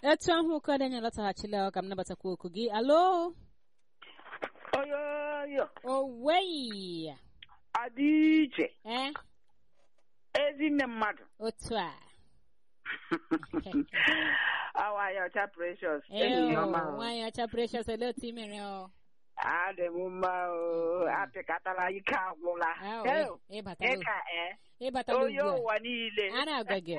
etu ahụ ụkọdị anyị lọtaghachila ka m nabatakwa oku gị alo oyoyo oweyi adị iche eh ezinne mmadụ otu a awaghị ọcha precious Ew, enyi ọma o. nwaanyị ọcha precious ele otu i mere ọ adị m mma o apịkatala ike agwụla Ahụ, Ew, ị- ịbatala ịka e ịbatala onye ugbu ụwa niile a a na-agwa gị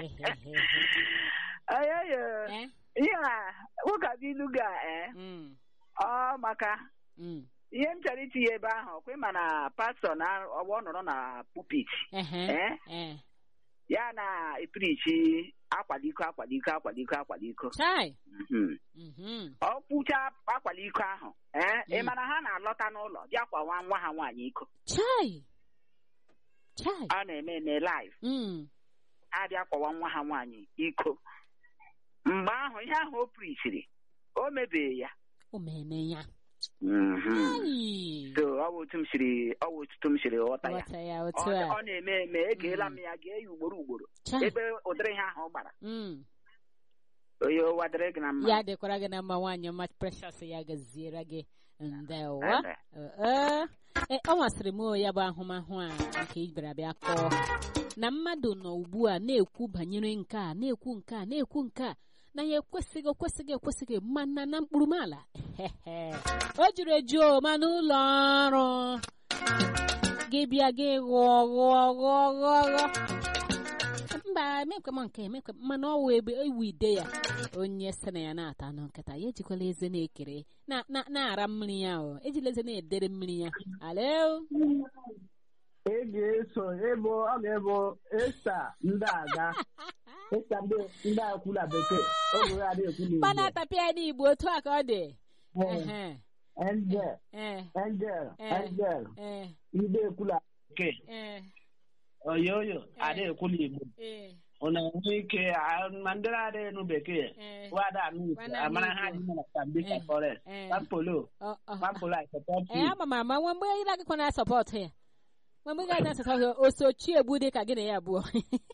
oyoyo Eh? ihe a ụkabilu ga e Mm, ọ maka mm, ihe m chọrọ itinye ebe ahụ ọkwa ịma na pastọ na ọgbọ nọrọ na pupit ehe, Eh? eh. ya na-epirichi akwaliko akwaliko akwaliko akwaliko chai Mhm. mhm, ọ kwụcha akwaliko ahụ ee ị Mm. mana ha na-alọta n'ụlọ bịa kwawa nwa ha nwaanyị iko chai chai a na-eme eme live Mm, abịa kwawa nwa ha nwaanyị iko mgbe ahụ ihe ahụ o prichiri o mebie ya o meme ya Mhm. Ai, so ọ bụ otu m siri ọ bụ otutu m siri ghọta ya ghọta ya ọ otu a ọ na-eme eme egeela m ya gee ya ugboro ugboro chai ebe ụdịrị ihe ahụ gbara Mm, onye ụwa dịrị gị na mma ya dịkwara gị na mma nwaanyị ọma precious ya gaziere gị ndewa Ebe. Ee, e, ọ masịrị m o, ya bụ ahụmahụ a nke ị bịara bịa kọọ na mmadụ nọ ugbu a na-ekwu banyere nke a na-ekwu nke a na-ekwu nke a na ya ekwesịghị ekwesịghị ekwesịghị mana na mkpụrụmala o juru eju o ma n'ụlọ ọrụ gị bịa gị ghọọ ghọọ ghọọ ghọọ ghọọ mba emekwe m nke emekwe m mana ọwụ ebe ewu ide ya onye sị na ya na-ata anụ nkịta ya ejikwala eze na-ekere na- na- na-ara mmiri ya o ejila eze na-edere mmiri ya alo ị ga-eso ebo ọ ga-ebo esta ndị aga esta ndị ndị akwụla bekee oge ya adịghị ekwu mmanụ n'igbo atapịa n'igbo otu a ka ọ dị Ehe, angel eh, angel Eh. angel eh, ndị ekwula bekee eh, oyoyo adịghị ekwu n'igbo eh, ụna enwe ike a- ma ndị na-adịghị enu bekee eh, wada anụ igbo Wana anụ amara ha Igbo. dị na sambisa Eh. forest eh. pampolo Ọ- ọ- pampolo akpọtọ Eh, ama m ama nwa mgbe ị na-agakwa na sọpọtụ ya nwa mgbe ị ga na sọpọtụ ya osochi egbu dị ka gị na ya abụọ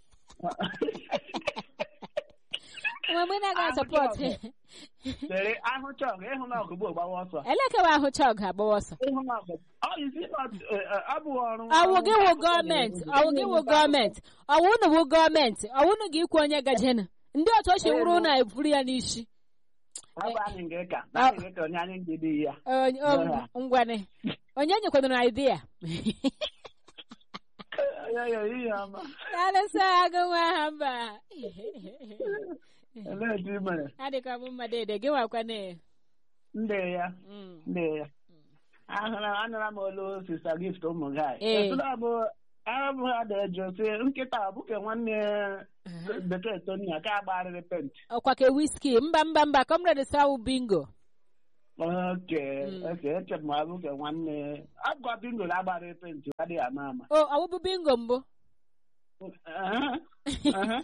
nwa mgbe ị na-aga sọpọtụ ya Sere ahụ chọg ịhụ na ọgụgbo gbawa ọsọ elekewa ahụ chọg agbawa ọsọ ịhụ na ọgụ ọ isi ọ bụ ọrụ ọwụ gị wụ gọọmenti ọwụ gị wụ gọọmenti ọwụ unu wụ gọọmenti ọwụ unu gị ikwu onye gajenu ndị otu o si wụrụ na eburu ya n'isi ọ bụ anyị nke ka na anyị nke ka onye anyị ndị dị ya Onye- o- ngwane onye nyekwadoro idea Oyoyo, ihe ọma alụsọ agụ nwa ha mba Olee etu ị mere adịkwa m mma dede gị nwakwane ndị ya Mm. ndị ya ahụra anụra m olu sista gift ụmụ gị Ee. etụla bụ abụ ha dị jụ sị nkịta ọ bụke nwanne bekee tonia ka agbarịrị pent ọkwa ka wiski mba mba mba comrade sawu bingo oke Mm. oke eche m abụke nwanne agwa bingo na agbarịrị pent adịghị ama ama o ọwụbụ bingo mbụ Aha, aha.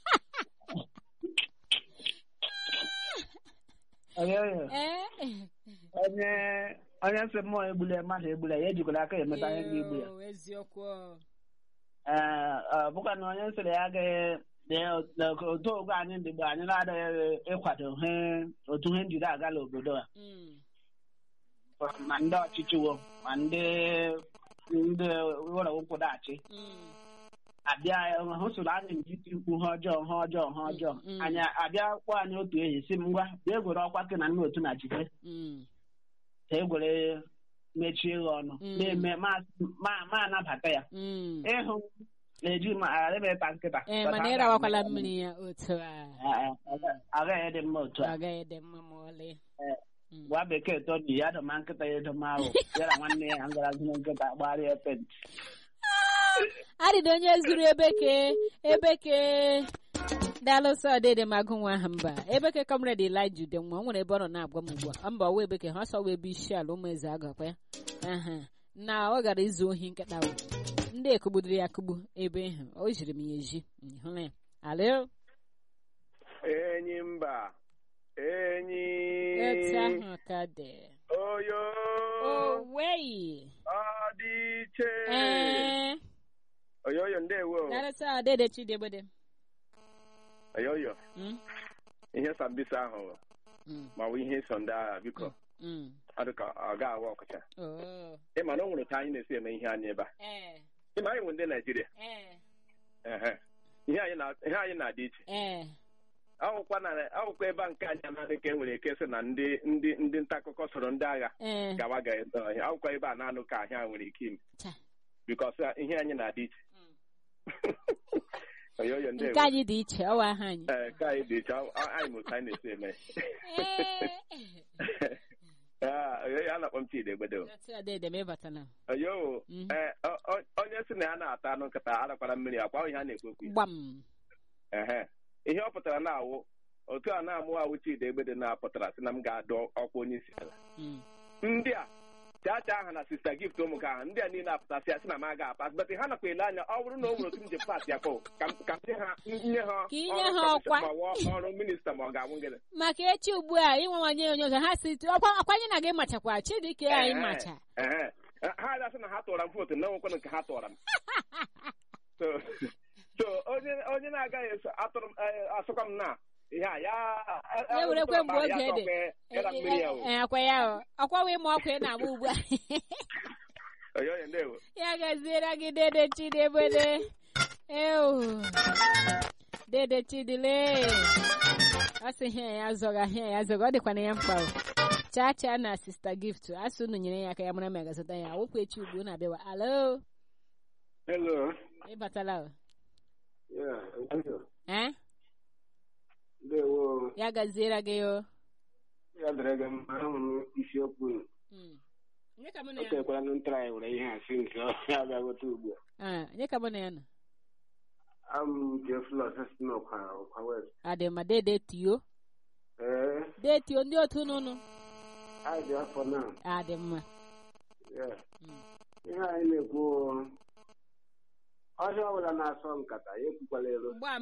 Oyoyo. ee onye onye nsị mmụọ egbule mmadụ egbule ya ejikwala aka emeta ihe ga-egbu ya Eyo, eziokwu ee ọ bụkwa na onye nsịrị ya agaghị na otu ogwe anyị ndị mgbe anyị na-adịghị ịkwado ihe otu ihe njiri agala obodo a Mm. ma ndị ọchịchị wo ma ndị ndị ụlọ nkwụdachi Mm. abịa hụ soro anyị njiti mkpu ha ọjọọ ha ọjọọ ha ọjọọ Mm. anyị abịa kpọọ anyị otu ehi si m ngwa bịa egwere ọkwa gị na nna otu na jide Mm. ka egwere mechie ya ọnụ Mm. na-eme ma ma- ma anabata ya Mm. ịhụ na-eji ma arịbeta nkịta ee mana ịrawakwala mmiri ya otu a agaghị dị mma otu ọ a gaghị dị mma ma ọlị Mm. gwa bekee tọni ya dọma nkịta ya edoma ahụ ya na nwanne ya ngara zụrụ nkịta gbarịa pent adịdị onye zuru ebeke ebeke daalụsọ ọdịdị m agụ nwa ha mba ebeke comrade elija ude nwa o nwere ebe ọ nọ na-agwa m ugbu a mba ọwa ebeke ha ọsọ ebe isi ala ụmụ eze agakwa ya aha na ọ gara izu ohi nkịta ahụ ndị ekugbudiri ya akụgbu ebe ahụ o jiri m ya eji hụrụ ya alo enyi mba enyi etu ahụ ka dị oyo oweyi ọ dị iche ee oyoyo ndewo daalụsọ ọdịdị chidiebede oyoyo Mm. ihe sambisa ahụ Mm, ma ọ bụ ihe so ndị agha biko mm. ọ dị ka ọ ga-awa ọkọcha Oh. ịma na o nwere ka anyị na-esi eme ihe anyị ebe a Eh, ịma anyị nwe ndị naijiria eh, ehe. ihe anyị na- ihe anyị na-adị iche eh. akwụkwa na akwụkwọ ebe a nke anyị anaghị ka e nwere ike sị na ndị ndị ndị nta akụkọ soro ndị agha Eh. gawa ga ebe ọhịa akwụkwọ ebe a na-anụ ka ahịa nwere ike ime Cha. bikọs ihe anyị na-adị iche oyoyo ndị nke anyị dị iche ọwa aha anyị ee ka anyị dị iche ọ- ọ- anyị mụta anyị na-esi eme Eh. Ah, oyoyo a na-akpọ m chidi egbedo Otu a dede ma ịbatala oyo Mhm. ee ọ- ọ- onye sị na ya na-ata anụ nkịta arakwara mmiri akwa ọ ihe a na-ekwu okwu ya. gbam ehe ihe ọ pụtara na-awụ otu a na-amụ awụ chidi egbedo na-apụtara sị na m ga-adọ ọkwa onye isi ala Mm. ndị a chacha aha na sista gift ụmụ ka ahụ ndị a niile apụtasị ya sị na m aga apas bet ha nakwa ele anya ọ bụrụ na o nwere otu m ji pas ya kpọ ka m- ka m nye ha nye ha Ka inye ọrụ ha kọmishọn ọkwa. ma ọ ọrụ minista ma ọ ga-anwụ gịnị maka echi ugbu a ịnwewanye onye ọzọ ha si ọkwa akwanye na gị machakwa chidike anyị Ehe, macha ehe. ha adasị na ha tụọra m vootu na nwekwana nke ha tụọra m so so onye onye na-agaghị eso atụrụ m eh, asụkwa m na ihe a ya Ya werekwe mgbe oge ya dị. tọkwa ịra mmiri ya o Ee, akwa ya o ọkwa wee ma ọkwa ị na-agba ugbu a oyoyo ndewo ya gaziere gị dede chidebede ewu dede chidile ọ sị hịa ya zọga hịa ya zọga ọ dịkwa na ya mkpa o chaa chaa na sista gift asụ unu nyere ya aka ya mara ma ya gazụta ya wokwu echi ugbu na abịawa alo Hello. ịbatala o Yeah, thank you. eh Ndewo. ya gaziere gị o Ya dịrị gị mma ahụ m isiokwu Mm. Onye ka mụ na o ya nọ? tekwara na ntara anyị were ihe a si nke ọ ya abịagote ugbu a. Ah, onye ka mụ na ya nọ Abụ m Jeflus si n'ọkwa ọkwa west. adị ma dede tio Ee, dee tio ndị otu nụnụ anyị dị afọ na. adị mma Yeah. Mm. Ihe anyị na-ekwu o, ọhịa ọbụla na-asọ nkata ya ekwukwala elu. gbam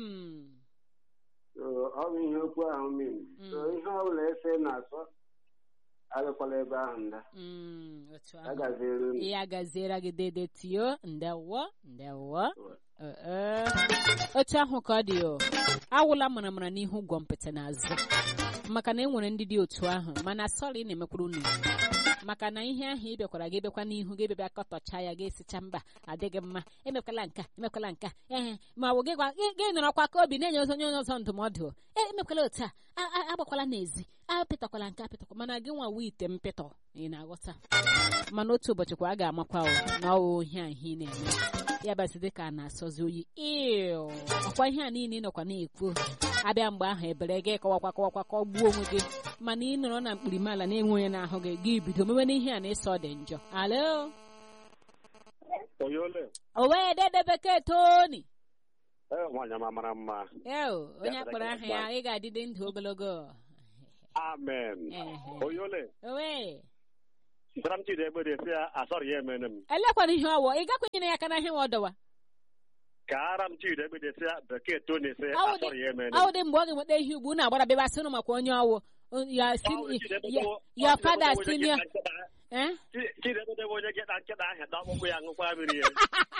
So, ọ bụ ihe okwu ahụ miri. So Mm. ihe ọbụla ese na-asọ agakwala ebe ahụ nda. Mm, otu ahụ. Ya gaziere unu. ya gaziere gị dede tio ndewo ndewo Eh, eh. otu ahụ ka ọ dị o awụla maramara n'ihu gwọ mpịtị n'azụ maka na e nwere ndị dị otu ahụ mana sọrọ ị na-emekwuru unu maka na ihe ahụ ị bịakwara gị bịakwa n'ihu gị bịabịa kọtọcha ya ga-esicha mba adịghị mma emekwala nka emekwala nka ee ma ọ bụ gị gwa gị gị nọrọkwa ka obi na-enye ọzọ onye ọzọ ndụmọdụ e emekwala otu a a- a- agbakwala n'ezi apịtakwala nke apịtakwa mana gị nwa wee ite mpịtọ ị na-aghọta mana otu ụbọchị kwa a ga-amakwa o na ọ wụ ihe a ihe ị na-eme ya basị dị ka a na-asọzi oyi iu ọkwa ihe a niile ị nọkwa na-ekwu abịa mgbe ahụ ebere gị kọwakwa kọwakwa ka ọ gbuo onwe gị mana ị nọrọ na mkpirimala na-enwe onye na-ahụ gị gị bido mewe n'ihe a na-eso ọ dị njọ alo oyole o wee dede bekee toni ee nwaanyị ma mara mma eo onye akpọrọ aha ya ị ga-adịde ndụ ogologo amen Ehe. oyole o wee sara m chidi egbe dị ya asọrọ ya emene m elekwana ihe ọwọ ị gakwenyere ya aka na ihe nwa ọdọwa ka ara m chidi egbe dị ya bekee toni sị Ọ dị- asọrọ ya emene ọ m dị mgbe ọ ga-enweta ihe ugbu na-agbara bịaba sịnụ maka onye ọwụ ya Ọ bụ si Chidi Egbe ya- bụ- ya ọ Chidi fada Egbe bụ onye senior geta nkịta- eh Chi- chidi egbe bụ onye geta nkịta ahịa na ọkpụkpụ ya ṅụkwa mmiri ya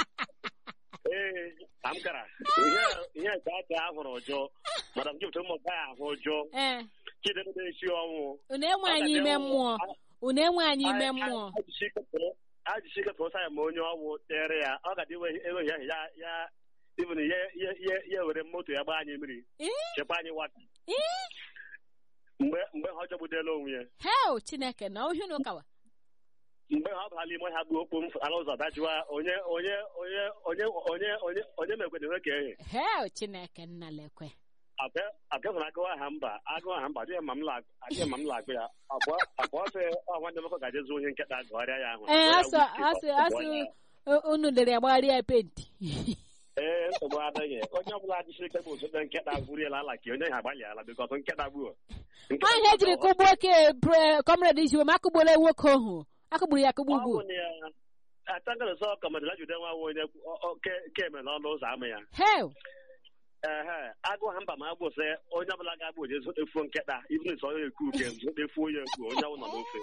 ee ka m gara ihe ihe nke aka ahụrụ ụjọ madam jipụta ụmụ ya ahụ ụjọ eh chidi egbe esi ọnwụ unu enwe anyị ime mmụọ unu enwe anyị ime mmụọ ajisi ketụrụ sa ya ma onye ọgwụ tere ya ọ ga-adị enweghị ahụ ya ya even ya ya ya ya were moto ya gbaa anyị mmiri Eh? chekwa anyị wata Eh? mgbe mgbe ha jọgbudela onwe ya hel chineke na ohi na ụkawa mgbe ha bara ime ha gbuo okpu mfu ala ụzọ dajụwa onye onye onye onye onye onye onye mekwere nwe ka ehe hel chineke nna lekwe abịahụrụ agụụ aha mba agụụ aha mba adịghị ma m la adịghị ma m la agụ ya abụọ abụọ sị ọ nwanne m nwoke ga-eje zuo onye nkịta gụgharịa ya ahụ ee Gụọ ya asụ whisky, asụ gụọ asụ ya. u- unu dere ya gbagharịa penti ee nsogbu adịghị onye ọbụla jisi ike bụ osote nkịta gwuriela ala ka onye ha agbalịala bikọs nkịta gbuo ọhịa ejiri kụgbuo ke kọmred ijiwe ma akụgbuola nwoke ahụ akụgburu ya akụgbu ugwu atangalụsọ kọmadịla jude nwa nwa onye ọ- ọ- ke- keme n'ọnụ ụzọ ama ya hel ehe agụ ha mba ma agbụ sị onye ọbụla ga-agbụ oje zotefuo nkịta ibn sọ ya eku uke zotefuo ya eku onye ọbụla n'ofe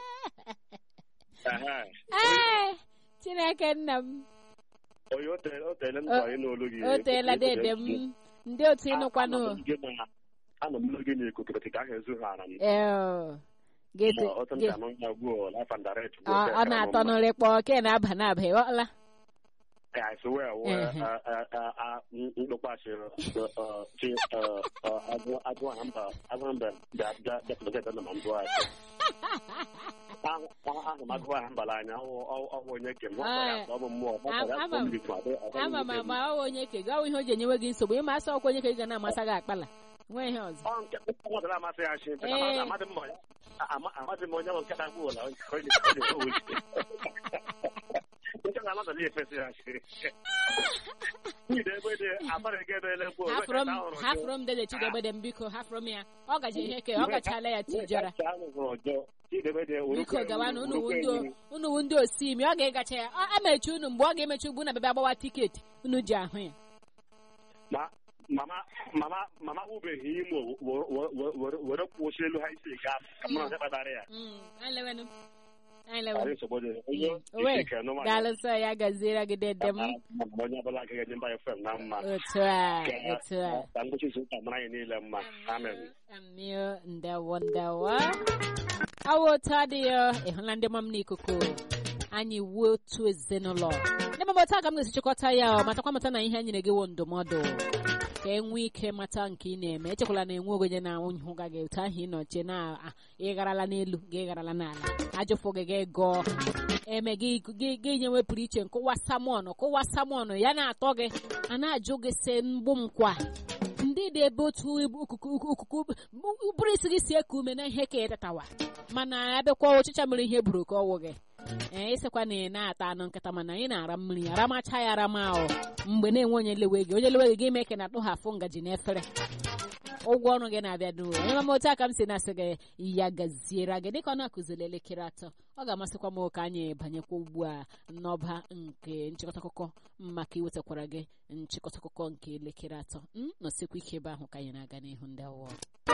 ehe ee chineke nna m onye o tere- o tere m chọrọ ịnụ olu gị o teela dede m ndị otu ịnụkwanụ Ama m gị ma- anọ m n'oge n'ikuku bete ka ahụ ezughara m ee gete otu m ge- ka nọ ya gbuo life and direct ọ ọ na-atọ n'ụlọ kpọ ke na-aba na-aba ịghọla ka I swear we Ehe. ndokwashi chi agụ agụ hamba agụ hamba da da da da da na mamdu ashi ahụ ahụ m agụ hamba la anya ọ ọ ọ onye ke m ọ Ah, ọ bụ mmụọ ọ ama- ọ ama- bụ bitu adị ama m ama ọ onye ke gị ọ ihe o ji enyewe gị nsogbu ịma asọ ọkwa onye ka ị ga na-amasa gị akpala nwee ihe ọzọ ọ nke ọ dara amasị ya shi Ee. amadị m ya amadị m onye bụ nkata gwụ ụla ọ dị ọ dị owu nke na anọdụ na-efesi ya shi Ide ebe dị abalị gị ebe elekwu hafụrụ m hafụrụ m dede chidegbede m biko hafụrụ m ya ọ gaji ihe ke ọ gachala ya tijara biko gawa na unu wu ndị unu wu ndị osi imi ọ ga-egacha ya ọ amechi unu mgbe ọ ga-emechi ugbu na bịa agbawa tiketi unu ji ahụ ya mama mama mama ubeghị imo were kwụsị elu ha isi gaa ka mụ na ndị kpatara ya Mm, anyị lewenụ anyị lewenụ Anyị nsogbu dị onye owe isi ke nụma daalụsọ ya gaziere gị dede m onye ọbụla agaghị enye mba fm na mma otu a otu a ka ngwụcha izu ụka mara anyị niile mma amen amio ndewo ndewo awa otu adịghị ịhụla ndị mam n'ikuku anyị wuo otu ezinụlọ ndị mam otu a ka m ga-esi chịkọta ya ọ matakwa mata na ihe a nyere gị wo ndụmọdụ ka e nwee ike mata nke ị na-eme echekwala na enwe ogonye na nhụga gị otu ahụ ị nọchie na ah, ị garala n'elu gị garala n'ala ajụfụ gị gị gụọ eme gị gị gị nyewe pụrụ iche nkụwa samọn kụwa samọn ya na-atọ gị a na-ajụ gị si mgbụ nkwa ndị dị ebe otu okuku ụbụrụ isi gị si eku ume na ihe ka ịtatawa mana abịakwa ọchịcha mere ihe buru ka ọwụ gị ee ịsịkwa na ị na-ata anụ nkịta mana ị na-ara mmiri aramacha ya arama ahụ mgbe na-enwe onye lewe gị onye lewe gị ga-eme ka ị na-atụghafụ ngaji n'efere ụgwọ ọrụ gị na-abịa duo onye mama otu aka m si na-asị gị ya gaziere gị dịka ọ na-akụziri elekere atọ ọ ga-amasịkwa m ka anyị banyekwa ugbu a n'ọba nke nchịkọta akụkọ maka iwetakwara gị nchịkọta akụkọ nke elekere atọ m nọsikwa ike ebe ahụ ka anyị na-aga n'ihu ndị awọ